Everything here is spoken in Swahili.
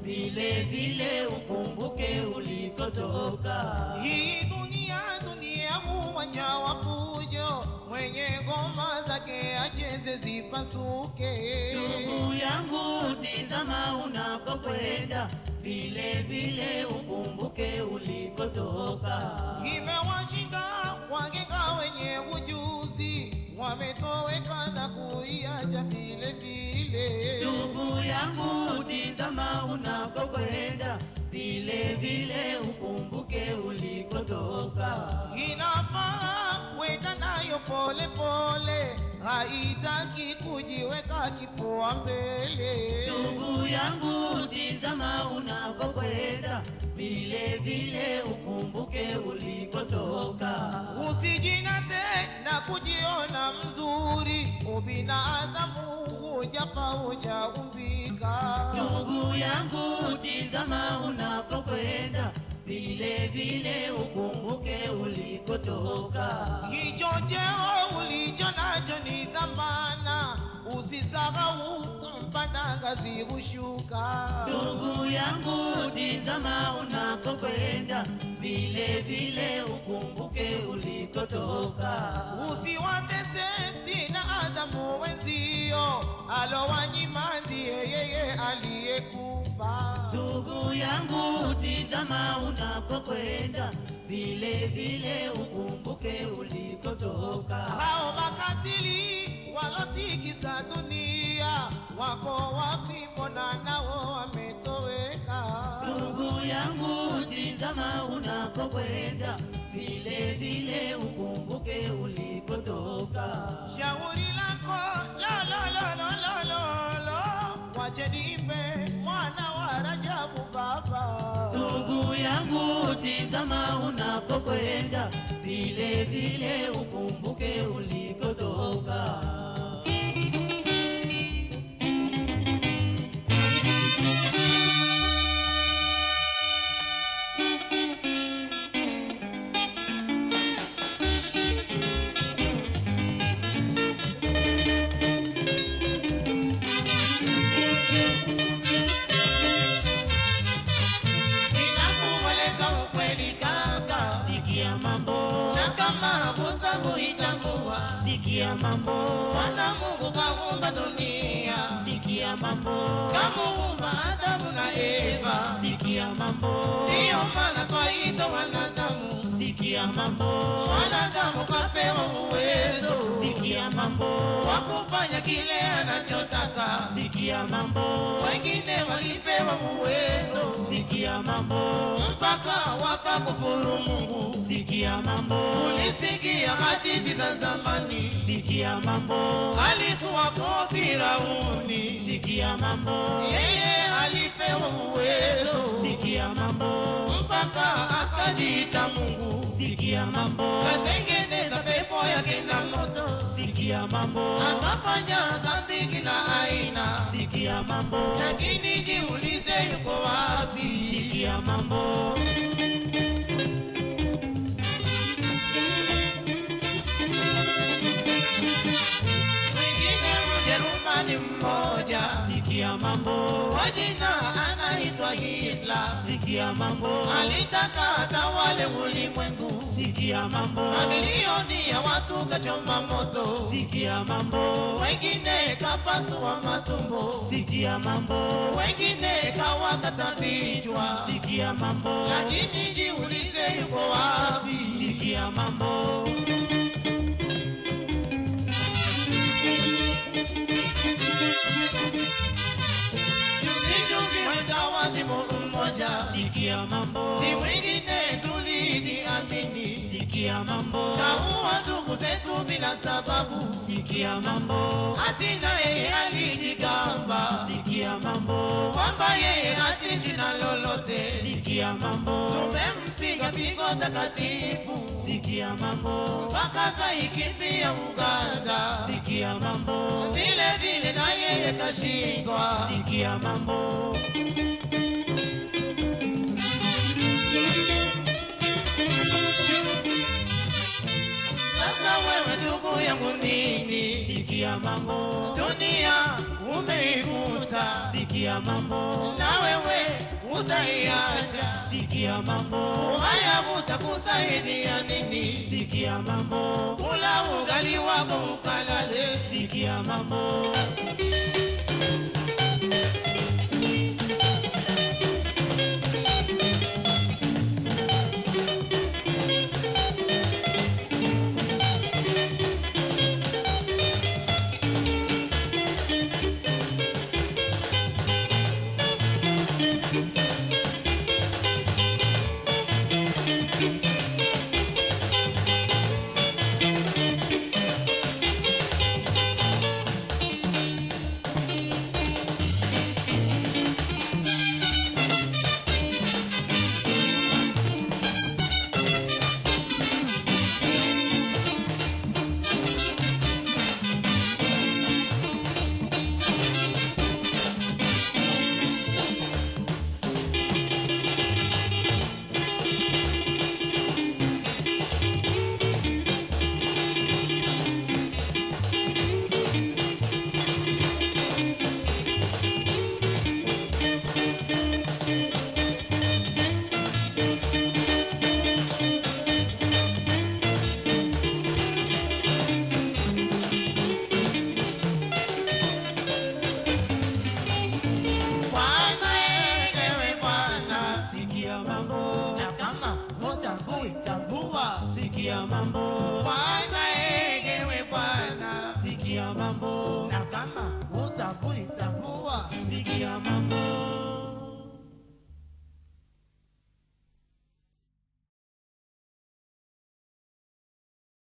vile vile ukumbuke ulikotoka. Hii dunia dunia uwanja wa fujo, mwenye ngoma zake acheze zipasuke. Ndugu yangu, tizama unakokwenda, vile vile ukumbuke ulikotoka. Imewashinda waganga wenye ujuzi, wametoweka na kuiacha vile vile. Ndugu yangu, tizama unakokwenda, vile vile ukumbuke ulikotoka. Inafaa kwenda nayo pole pole, haitaki kujiweka kifua mbele. Ndugu yangu, tizama unakokwenda, vile vile ukumbuke ulikotoka. Usijinate na kujiona mzuri, ubinadamu hujapa hujaumbika. Ndugu yangu, tizama unakokwenda, vile vile ukumbuke ulikotoka. Hicho cheo ulicho nacho ni dhamana, usisahau mpanda ngazi hushuka. Ndugu yangu, tizama unakokwenda, vile vile ukumbuke ulikotoka. Usiwatese binadamu wenzio, alowanyima ndiye yeye aliyekupa. Ndugu yangu, tizama unakokwenda, vile vile ukumbuke ulikotoka. Hao makatili walotikisa dunia, wako wapi? Mbona nao wametoweka? Ndugu yangu, tizama unakokwenda, vile vile ukumbuke ulikotoka. Shauri lako lo lo lo lo lo lo lo, wache nimbe mwana wa Rajabu baba. Ndugu yangu, tizama unakokwenda, vile vile ukumbuke ulikotoka. Ninakueleza ukweli kaka, Sikia mambo, na kama hutakuitambua, sikia mambo, Bwana Mungu kaumba dunia, sikia mambo, kamuumba Adamu na Eva. sikia mambo, Ndiyo maana twaitwa wanadamu, sikia mambo, wanadamu kapewa uwezo sikia mambo, wa kufanya kile anachotaka. sikia mambo, Wengine walipewa uwezo sikia mambo, mpaka wakakufuru Mungu. sikia mambo, Ulisikia hadithi za zamani, sikia mambo, alikuwa kwa Firauni, sikia mambo, yeye alipewa uwezo sikia mambo, mpaka akajiita Mungu, sikia mambo, katengeneza pepo yake na moto, sikia mambo, akafanya dhambi kila aina. sikia mambo, Lakini jiulize, yuko wapi? sikia mambo, Mwingine Mjerumani mmoja sikia mambo, kwa jina anaitwa Hitler, sikia mambo, alitaka atawale ulimwengu, sikia mambo, mamilioni ya watu kachoma moto, sikia mambo, wengine kapasua matumbo, sikia mambo, wengine kawakata vichwa. sikia mambo, Lakini jiulize, yuko wapi? sikia mambo, Juzi mwenda wazimu mmoja, sikia mambo, si mwingine tulijiamini, sikia mambo, kaua ndugu zetu bila sababu, sikia mambo, hati na yeye alijigamba sikia mambo, kwamba yeye hatishi na lolote. sikia mambo, Tumempiga pigo takatifu sikia mambo, mpaka kaikimbia Uganda, sikia mambo, vile vile na yeye kashindwa. sikia mambo, Sasa wewe ndugu yangu nini? sikia sikia mambo, dunia umeikuta, sikia mambo, na wewe utaiacha. sikia mambo, Haya utakusaidia nini? sikia mambo, Kula ugali wako ukalale. sikia mambo, Bwana ewe Bwana, sikia mambo, na kama hutakuitambua sikia mambo,